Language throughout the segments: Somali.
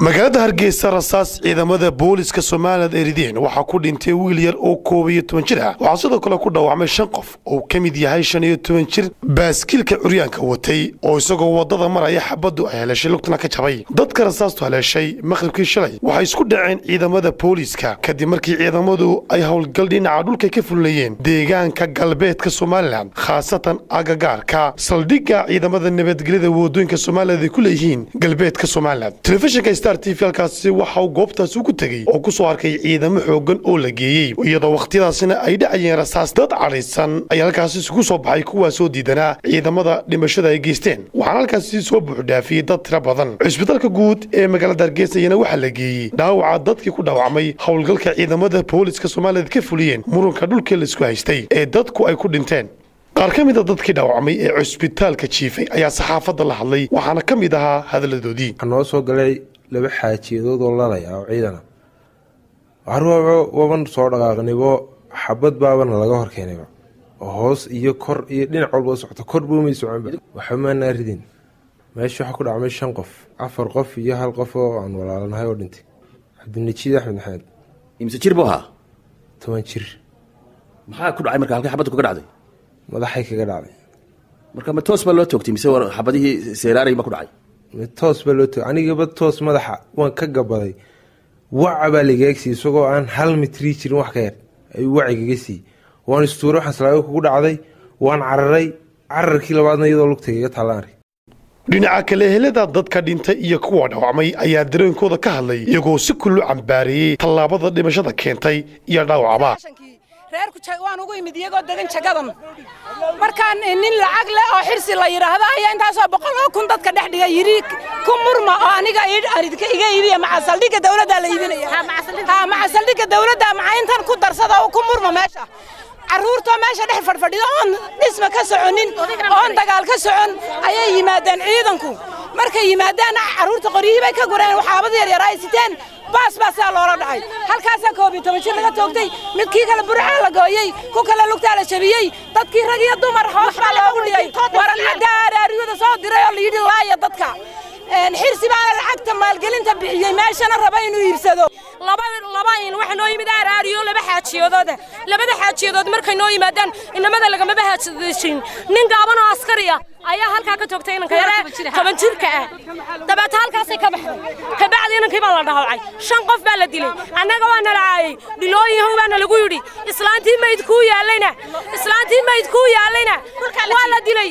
magaalada hargeysa rasaas ciidamada booliska somalilan erideen waxaa ku dhintay wiil yar oo koob iyo toban jir ah waxaa sidoo kale ku dhaawacmay shan qof oo ka mid yahay shan iyo toban jir baaskiilka curyaanka watay oo isagoo wadada maraya xabaddu ay haleeshay lugtana ka jabay dadka rasaastu haleeshay maqhribkii shalay waxay isku dhaceen ciidamada booliiska kadib markii ciidamadu ay howlgal dhinaca dhulka ka fulinayeen deegaanka galbeedka somalilan khaasatan agagaarka saldhigga ciidamada nabadgelyada wadooyinka somalilan ay ku leeyihiin galbeedka somalilan telefishinka star t v halkaasi waxa uu goobtaasi ugu tegey oo ku soo arkay ciidamo xoogan oo la geeyey iyadoo wakhtiyadaasina ay dhacayeen rasaas dad cadhaysan ayaa halkaasi isugu soo baxay kuwaasoo diidanaa ciidamada dhimashada ay geysteen waxaana halkaasi soo buuxdhaafiyey dad tiro badan cisbitaalka guud ee magaalada hargeysa iyana waxaa la geeyey dhaawaca dadkii ku dhaawacmay howlgalka ciidamada booliska somalilan ka fuliyeen muranka dhulkii laisku haystay ee dadku ay ku dhinteen qaar ka mid a dadkii dhaawacmay ee cusbitaalka jiifay ayaa saxaafadda la hadlay waxaana ka mid ahaa hadalladoodii waxaa noo soo galay laba xaajiyadood oo lalaya oo ciidana waban soo dhaqaaqnibo xabad baabana laga horkeenayba oo hoos iyo kor iyo dhinac walba socto korbuumay soconba waxba maanaa ridin meesha waxaa ku dhacmay shan qof afar qof iyo hal qof oo aan walaalanahay oo dhintay cabdinajiid axmed maxamed imse jir buu ahaa toban jir maxaa ku dhacay marka halkay xabaddu kaga dhacday madaxay kaga dhacday marka ma toos baa loo toogtay mise war xabadihii seeraarey ba ku dhacay toos baa loo togay anigaba toos madaxa waan ka gabaday waca baa lagaagsiiy isagoo aan hal mitrii jirin wax ka yar ayuu wacigaga siiyey waan istuuray waxaan salaago kugu dhacday waan cararay cararkii labaadna iyadoo lugtaygaga taallaanray dhinaca kale helada dadka dhintay iyo kuwa dhaawacmay ayaa dareenkooda ka hadlay iyagoo si kullu cambaareeyey tallaabada dhimashada keentay iyo dhaawacba reerku waan ugu imid iyagoo degan jagadan markaan nin lacag leh oo xirsi la yidhaahdo ayaa intaasoo boqol oo kun dadka dhex dhiga yidhi ku murma oo aniga aridka iga iibiya maca saldhigga dawladdaa la iibinaya ha maca saldhigga dawladda maca intan ku darsada oo ku murma meesha carruurtoo meesha dhex fadhfadhida oon dhisma ka soconin oon dagaal ka socon ayay yimaadeen ciidanku markay yimaadaan carruurta qoryihii bay ka gureen waxaabada yaryar ay siteen baas baa sidaa loola dhacay halkaasaa koob iyo toban jir laga toogtay midkii kale burcaa la gooyey ku kale lugtaa la jabiyey dadkii rag iyo dumar hoos baa loogu dhigay waran xaggaa araariyada soo diray oo layidhi laaya dadka xirsi baana lacagta maalgelinta bixiyey meeshana raba inuu iibsado laba in waxa noo yimid araariyo laba xaajiyadooda labada xaajiyadood markay noo yimaadaan inamada lagamaba haajadeshin nin gaaban oo askariya ayaa halkaa ka toogtay inanka yare toban jirka ah dabeeta halkaasay ka baxday kabacdi inankii baa la dhaawacay shan qof baa la dilay annaga waa nala caayay dhilooyin how baana lagu yidhi islaantii mayd kuu yaallayna islaantii mayd kuu yaallayna waa la dilay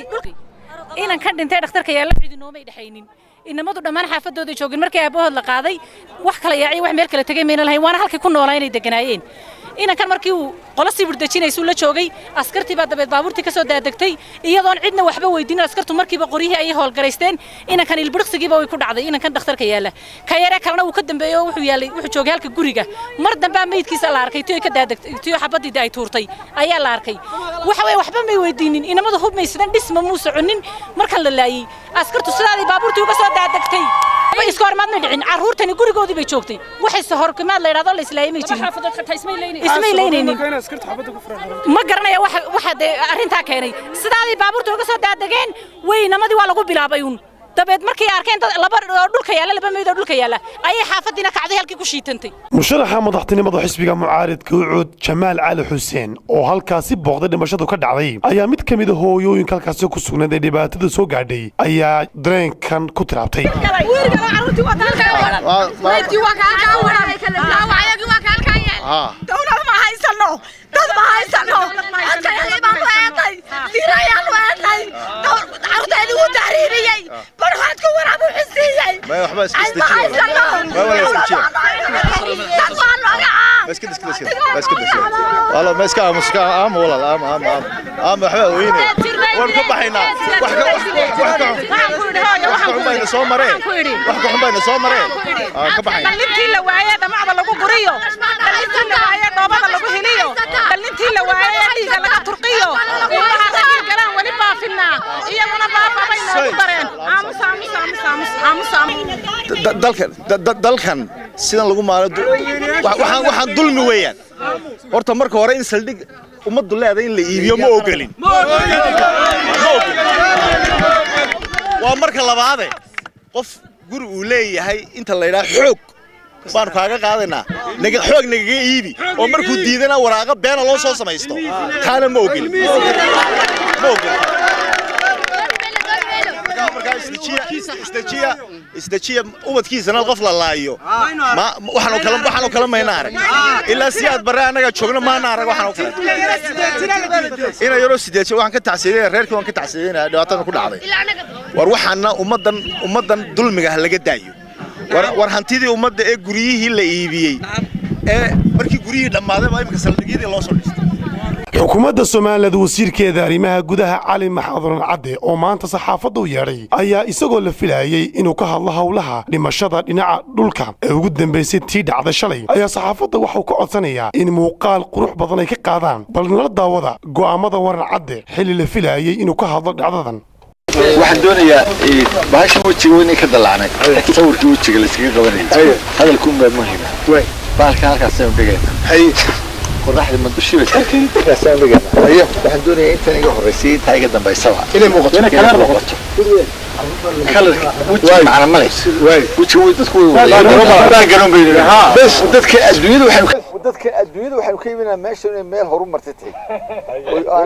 inan ka dhintay dhakhtarka yaalla cidi noomay dhexaynin inamadu dhammaan xaafadooda joogin markii aabahood la qaaday wax kala yaacay wax meel kale tegay mayna lahayn waana halkay ku noolaa inay deganaayeen inankan markii uu qolo sibir dejinaysuu la joogay askartii baa dabeed baabuurtii ka soo daadegtay iyadoon cidna waxba weydiinin askartu markiiba qoryihii ayay howlgaraysteen inankan ilbiriqsigiiba way ku dhacday inankan dhakhtarka yaalla ka yaree kalena uu ka dambeeyo oo wuxuu yaallay wuxuu joogay halka guriga mar dambaa meydkiisa la arkay tiyo ka daadegtay tiyo xabadii ay tuurtay ayaa la arkay waxa weeye waxba may weydiinin inamadu hub maysadan dhisma muu soconin markan la laayey askartu sidaadii baabuurtii uga soo daadegtay iska hormaad may dhicin carruurtani gurigoodii bay joogtay waxayse horkimaad la yidhahdo la islaayay may jirin ismay leynaynin ma garanaya waxa dee arrintaa keenay sidaadii baabuurta uga soo daadegeen weynamadii waa lagu bilaabay uun dabeed markay arkeen dad laba oo dhulka yaalla laba meyd oo dhulka yaalla ayay xaafadiina kacday halkii ku shiitantay musharaxa madaxtinimada xisbiga mucaaridka ucuud jamaal cali xuseen oo halkaasi booqday dhimashadu ka dhacday ayaa mid ka mid a hooyooyinka halkaasi ku sugnayd ee dhibaatada soo gaadhay ayaa dareenkan ku tiraabtay dowlad ma haysano dad ma haysano adkayagii baan u eeday dirayaan u eeday carruurteedii wuu tahriiriyey barhoodka waraabu xisiiyey ma haysano dad waa nooga dhalintii la waaye dhamacda lagu guriyo dhalintii la waaye dhoobada lagu heliyo dhalintii la waaye dhiiga laga turqiyo ilmaha ragii galaan weli baafinaa iyaguna baababay noogu dareen dalkan sidan lagu maalo waxaan dulmi weeyaan horta marka hore in saldhig ummaddu leedahay in la iibiyo ma ogolin waa marka labaade qof guri uu leeyahay inta la yidhaha xoog baanu kaaga qaadaynaa naga xoog nagaga iibi oo markuu diidana waraaqa beena loo soo samaysto taana ma ogeli ma ogeli markaa isdejiya isdejiya isdejiya ubadkiisana qof la laayo ma waxaanu kala waxaanu kala mayna arag ilaa si aad bare annaga joogno maana arag waxaanu kale ina yaroo sideedsha waxaan ka tacsiyeynaya reerkii waan ka tacsiyeynaya dhibaatada ku dhacday war waxaana ummaddan ummaddan dulmiga ha laga daayo war war hantidii ummadda ee guryihii la iibiyey ee markii guryihii dhammaaday baa imika saldhigyadii loo soo dhistay xukuumadda somalilan wasiirkeeda arrimaha gudaha cali maxaduran cadde oo maanta saxaafadda u yeedhay ayaa isagoo la filaayey inuu ka hadlo howlaha dhimashada dhinaca dhulka ee ugu dambaysay tii dhacda shalay ayaa saxaafadda waxuu ka codsanayaa in muuqaal qurux badan ay ka qaadaan bal nala daawada go'aammada waran cadde xilli la filaayey inuu ka hadlo dhacdadan waxaan doonayaa bahasha wejiga inay ka dalaacnay sawirkii wejiga layskaga qabanaya hadalkuun baa muhima baalka halkaasaynu dhigayna qoraxda ma dushi bay halkaasaynu dhigayna ayo waxaan doonayaa intan iga horreysay intaa iga dambaysaba inay muuqato inay kalar noqoto kalarka wejiga macna male wejiga way dadku way garan bay bes dadka adduunyada waxay dadka adduunyada waxaynu ka iibinaa meesha inay meel horu martay tahay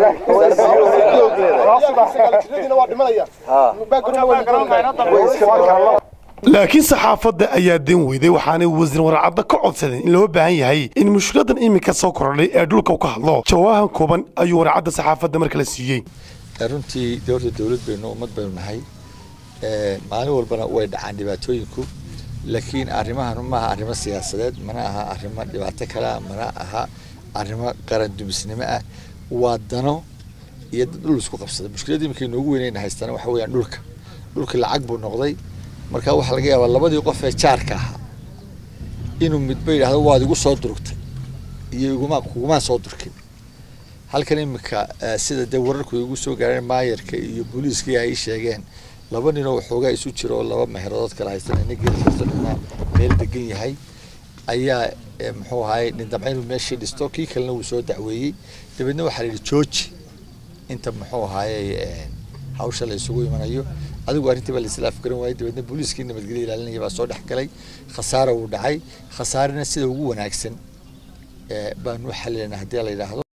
laakiin saxaafadda ayaa den weyday waxaanay wasiir waracadda ka codsadeen in loo baahan yahay in mushkiladan iminka soo kordhay ee dhulka u ka hadlo jawaahan kooban ayuu waracadda saxaafadda markala siiyey runtii dowladda dowlad baynu ummad baynu nahay maalin walbana way dhacaan dhibaatooyinku laakiin arrimahan maaha arrimo siyaasadeed mana aha arrimo dhibaato kalea mana aha arrimo qaran dumisnimo ah waa dano iyo dad dhul isku qabsada mushkiladda iminka inoogu weynayna haystana waxa weeyaan dhulka dhulka lacag buu noqday marka waxaa laga yaabaa labadii qof ee jaarka ahaa inuu midba yidhaahdo waad igu soo durugtay iyo iguma kugumaan soo durkin halkan iminka sida dee wararku igu soo gaareen maayarka iyo booliiskii ay sheegeen laba ninoo waxoogaa isu jiro oo laba meheradood kala haystan ina geelkiisa dhina meel degan yahay ayaa muxuu ahaay nin damca inuu meeshii dhisto kii kalena wuu soo dacweeyey dabeedna waxaa la yidhi jooji inta muxuu ahaayey hawsha la isugu imanayo adigu arrintii baa laisla afgaran waayey dabeedna booliiskii nabadgelya ilaalinaya baa soo dhex galay khasaara wuu dhacay khasaarina sida ugu wanaagsan baanu xalilanaa haddii la yidhaahdo